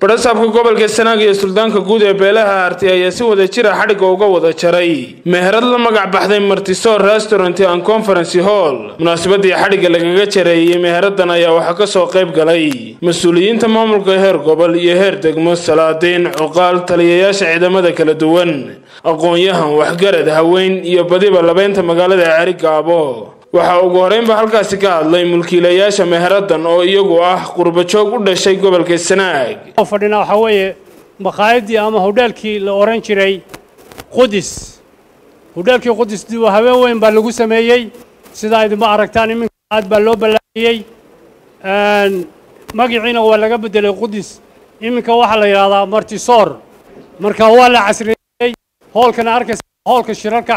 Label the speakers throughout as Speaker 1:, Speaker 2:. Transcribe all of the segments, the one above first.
Speaker 1: badhasaabka gobolka sanaag iyo suldaanka guud ee beelaha arti ayaa si wada jira xadhigga uga wada jaray meherad la magac baxday martisor restaurant and conferency hall munaasabadii xadhigga lagaga jareeyey meheradan ayaa waxaa kasoo qayb galay mas-uuliyiinta maamulka heer gobol iyo heer degmo salaadiin cuqaal taliyayaasha ciidamada kala duwan aqoon-yahan waxgarad haween iyo badiba labeynta magaalada ceri gaabo waxaa ugu horeynba halkaasi ka hadlay mulkiilayaasha meheradan oo iyagu ah qurbajoog u dhashay gobolka sanaag
Speaker 2: fadhina waxaa weeye maqaayadii ama hodheelkii la ohan jiray qudus hodheelkii qudus dib habeen weyn baa lagu sameeyey sidaa idinma aragtaan iminka aad baa loo ballaariyey magaciina waa laga beddelay qudus iminka waxaa la yidhahdaa martisoor marka waa la casriyeeyey hoolkana arkaysa hoolka shirarka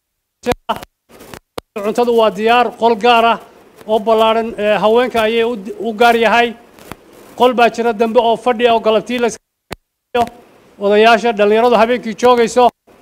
Speaker 2: cuntadu waa diyaar qol gaar ah oo ballaadhan haweenka ayay u gaar yahay qol baa jira dambe oo fadhi oo galabtii la odayaasha dhallinyaradu habeenkii joogayso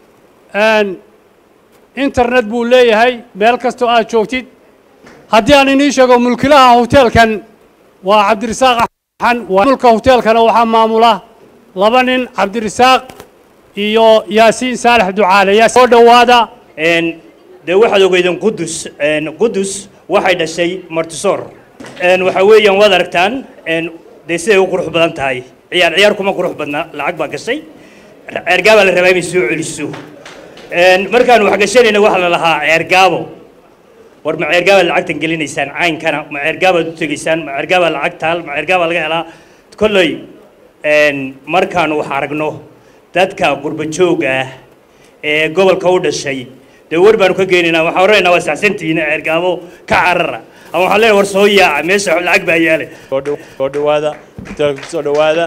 Speaker 2: internet buu leeyahay meel kastoo aad joogtid haddii aan inii sheego mulkilaha hoteelkan waa cabdirasaaq axan mulka hoteelkana waxaa maamula laba nin cabdirasaaq iyo yaasiin saalax ducaale soo dhowaada
Speaker 3: dee waxaad ogeydeen qudus qudus waxay dhashay martisoor waxa weeyaan waad aragtaan dee siday u qurux badan tahay ciyaar ciyaar kuma qurux badna lacag baa gashay ceergaabaa la rabaa inay soo celiso markaan wax gashanayna waxaa la lahaa ceergaabo war ma ceergaabaad lacagtan gelinaysaan caynkana ma ceergaabaad u tegaysaan ma ceergaabaa lacag taal ma ceergaabaa laga helaa kolley markaanu wax aragno dadka qurbajooga ah ee gobolka u dhashay dee war baanu ka geynaynaa waxaan oranaynaa waa saxsantihiin ceergaabo ka carara ama waxaan leenahay war soo yaaca meesha lacag baa yaale
Speaker 4: soo dhawaada hoteelka kusoo dhawaada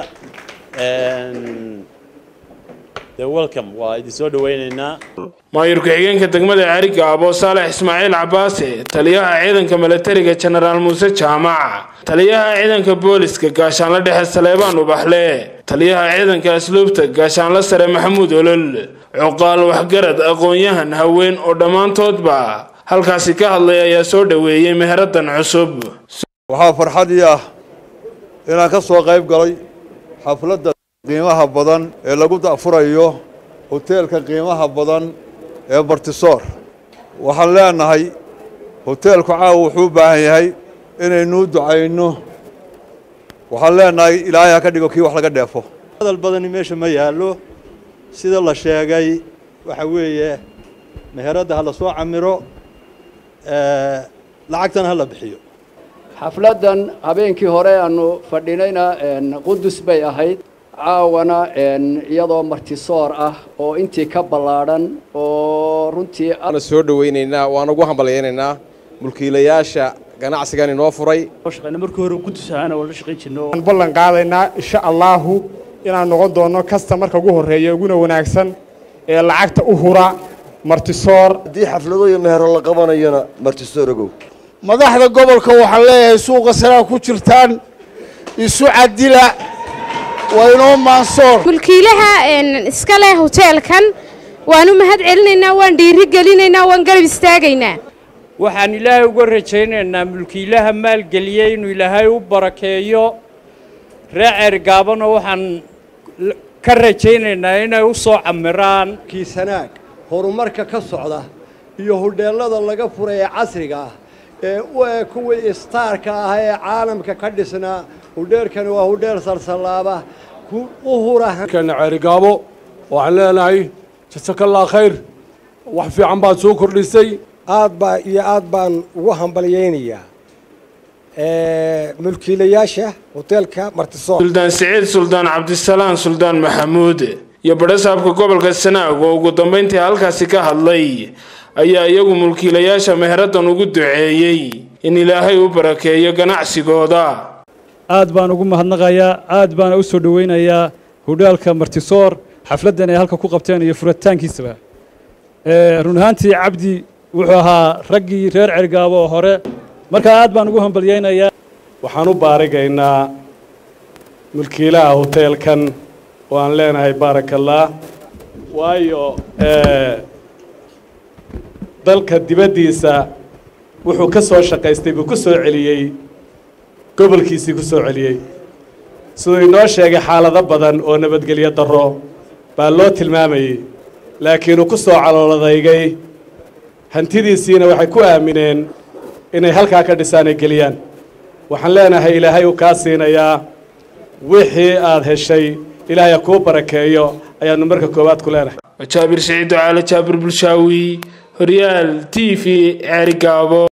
Speaker 4: dee welcome waa idin soo dhawaynaynaa
Speaker 1: maayur ku-xigeenka degmada ceri gaabo saalex ismaaciil cabaase taliyaha ciidanka milatariga jenaraal muuse jaamac taliyaha ciidanka booliska gaashaanle dhexe saleebaan ubaxle taliyaha ciidanka asluubta gaashaanle sare maxamuud olol cuqaal waxgarad aqoon-yahan haween oo dhammaantoodba halkaasi ka hadlay ayaa soo dhoweeyey meheradan cusub
Speaker 5: waxaa farxadii ah inaan ka soo qayb galay xafladda qiimaha badan ee lagu da'furayo hoteelka qiimaha badan ee martisoor waxaan leenahay hoteelku caawa wuxuu u baahan yahay inaynuu ducayno waxaan leenahay ilaahay ha ka dhigo kii wax laga dheefo
Speaker 6: hadal badani meesha ma yaallo sida la sheegay waxa weeye meheradda ha la soo camiro lacagtana ha la bixiyo
Speaker 7: xafladdan habeenkii hore aanu fadhinayna qudus bay ahayd caawana iyadoo martisoor ah oo intii ka ballaadhan oo runtii
Speaker 8: soo dhawaynaynaa waan ugu hambalyaynaynaa mulkiilayaasha ganacsigan inoo furay
Speaker 2: markii hore qudus ahaana waa la shaqayn jirno
Speaker 9: waan ballan qaadaynaa insha allaahu inaan noqon doono kasta marka ugu horreeya uguna wanaagsan ee lacagta u hura martisoor
Speaker 10: haddii xaflado iyo mehero la qabanayana martisoor ogow
Speaker 11: madaxda gobolka waxaan leeyahay suuqa sanaa ku jirtaan isu cadila waa inoo maansoor
Speaker 12: mulkiilaha iska leh hoteelkan waan u mahad celinaynaa waan dhiiri gelinaynaa waan garab istaagaynaa
Speaker 2: waxaan ilaahay uga rajaynaynaa mulkiilaha maalgeliyey inuu ilaahay u barakeeyo ree ceergaabana waxaan ka rajaynaynaa inay u soo camiraan
Speaker 13: kiisanaag horumarka ka socda iyo hodheellada laga furay ee casriga ah ee u eg kuwii istaarka ah ee caalamka ka dhisnaa hodheelkani waa hodheel salsallaaba u hurakan
Speaker 14: ceerigaabo waxaan leenahay jasakallaa khayr wax fiican baad soo kordhisay
Speaker 15: aad baa iyo aad baan ugu hambalyaynayaa mulkiilayaasha hoteelka martisoor
Speaker 1: suldaan siciid suldaan cabdisalaan suldaan maxamuud iyo badhasaabka gobolka sanaag oo ugu dambayntii halkaasi ka hadlay ayaa iyagu mulkiilayaasha meheradan ugu duceeyey in ilaahay u barakeeyo ganacsigooda
Speaker 16: aad baan ugu mahadnaqayaa aad baana u soo dhowaynayaa hodhaalka martisoor xafladdan ay halka ku qabteen iyo furitaankiisaba run ahaantii cabdi wuxuu ahaa raggii reer cergaabo oo hore markaa aad baan ugu hambalyaynayaa
Speaker 14: waxaan u baarigaynaa mulkiilaha hoteelkan oo aan leenahay baarakallah waayo dalka dibaddiisa wuxuu ka soo shaqaystay buu ku soo celiyey gobolkiisii ku soo celiyey
Speaker 17: siduu inoo sheegay xaalado badan oo nabadgelyo darro baa loo tilmaamayey laakiin uu ku soo calooladaygay hantidiisiina waxay ku aamineen inay halkaa ka dhisaan ay geliyaan waxaan leenahay ilaahay uu kaa siinayaa wixii aad heshay ilaahay ha kuu barakeeyo ayaannu marka koowaad ku leenahay
Speaker 1: jaabir siciid ducaale jaabir bulshaawi horyaal t v ceerigaabo